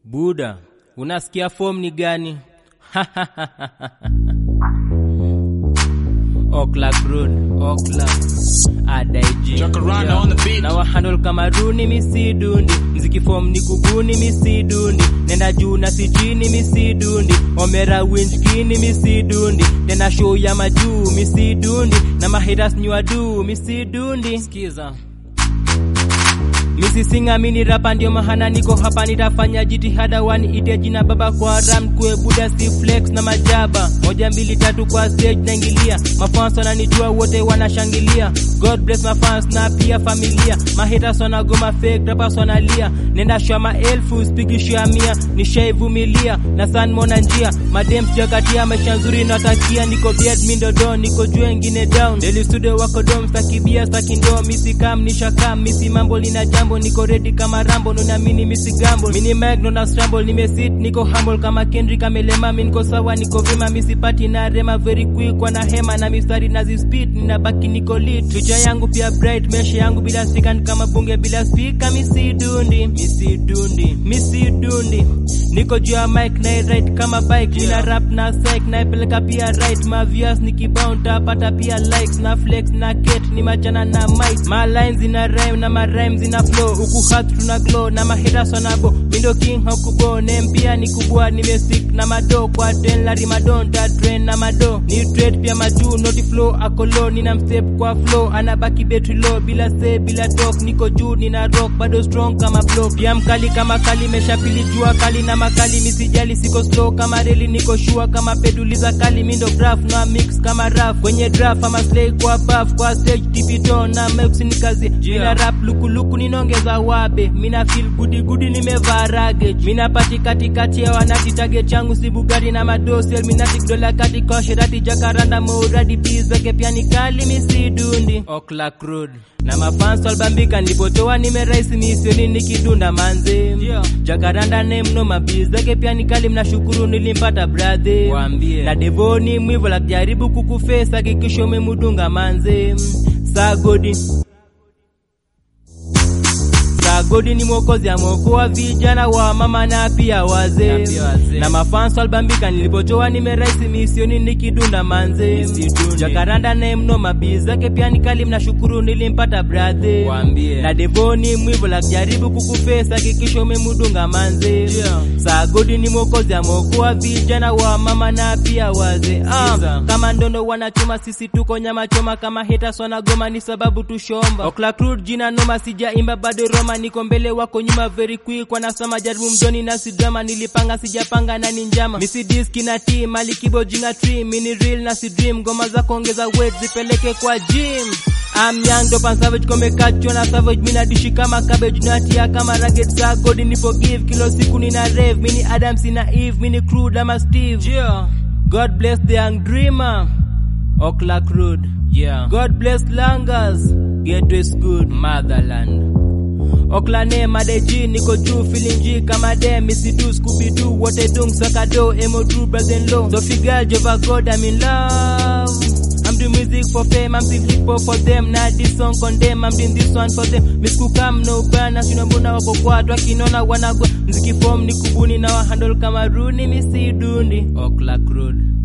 Buda, unasikia form ni gani? Oakland Road, Oakland, Adaiji. Jacaranda on the beat. Na wahandle kama runi misidundi, mziki form ni kubuni misidundi, nenda juu na si chini misidundi, omera winch kini misidundi, tena show ya majuu misidundi, na mahitas ni wadu misidundi. Sikiza. Misisinga mini rapa ndio mahana niko hapa nitafanya jitihada wani ite jina baba kwa ram kwe buda si flex na majaba moja mbili tatu kwa stage naingilia mafans wananijua wote wanashangilia God bless my fans na pia familia mahaters wanagoma fake rappers wanalia nenda shwa maelfu spiki shwa mia nishaivumilia na san mona njia madem sijakatia maisha nzuri natakia niko beard mindo don niko juu wengine down daily studio wako dom stakibia stakindo misikam nishakam misi mambo lina jambo niko ready kama rambo nonamini misi gambo mini mic nona scramble nimesit niko humble kama Kendrick amelema mi niko sawa niko vema misipati na rema very quick wana hema na mistari na zispit ninabaki niko lit future yangu pia bright mesha yangu bila speaker ni kama bunge bila speaker misi dundi misi dundi misi dundi niko juu ya mic na right kama bike nina rap na psych naipeleka pia right mavias nikibound tapata pia likes na flex na ket ni machana na mic ma lines zina rhyme na ma rhymes zina flow huku hat tuna glow na mahaters wanabo mindo king hakubo name pia ni kubwa nimestick na mado kwa ten lari madon ta train na mado ni trade pia majuu noti flow akolo nina mstep kwa flow anabaki betri low bila say bila talk niko juu nina rock bado strong kama block pia mkali kama kali meshapili jua kali na makali misijali siko slow kama reli niko shua kama peduliza kali mindo graph na mix kama raf kwenye draft ama slay kwa buff kwa stage tipito na mex ni kazi mina rap lukuluku ninaongeza wabe mina feel gudi gudi nimevaa rage mina pati katikati ya wanati target changu si bugari na madosi elminati dola kati kwa sherati jakaranda mauradi bizake pia ni kali misidundi Oakland Road na mafans walbambika nilipotoa nimeraisi misioni nikidunda manze jakaranda ne mno mabizake pia ni kali mnashukuru nilimpata bradhe Waambie. na devoni mwivo la kujaribu kukufesa hakikisha umemudunga manze sagodi Sagodi ni mwokozi ameokoa vijana wa mama na pia wazee Na pia wazee. na mafans walbambika nilipotoa nimeraisi misioni nikidunda manze Misidundi. jakaranda naye mno mabii zake pia ni kali mnashukuru nilimpata bradhe Waambie. na devoni mwivo la kujaribu kukufesa hakikisha umemudunga manze Yeah. sagodi ni mwokozi ameokoa vijana wa mama na pia wazee ah, Sikiza. kama ndondo wanachoma sisi tuko nyama choma kama haters wanagoma ni sababu tushomba Oakland Road jina noma sijaimba bado Roma niko mbele wako nyuma very quick wanasoma jaribu mdoni na si drama nilipanga sijapanga na ni njama misi diski na team mali kibo jinga tree mini real na si dream ngoma za kuongeza weight zipeleke kwa gym I'm young dope and savage komekachwa na savage mina dishi kama cabbage natia kama ragged sa God ni forgive kilo siku nina rave mini Adams na Eve mini crude ama Steve yeah. God bless the young dreamer Oakland Road Yeah. God bless Langas Gateway is good Motherland Oklane madeji niko juu feeling G kama dem misidu Scooby Doo wote dung sakado emo true brother in law so figure Jova God I'm in love I'm doing music for fame I'm still hip hop for them na this song condemn I'm doing this one for them Miss Kukam no bana sina mbona wako kwa watu wakinona wanagwa mziki form ni kubuni na wahandle kama runi misidundi Oakland Road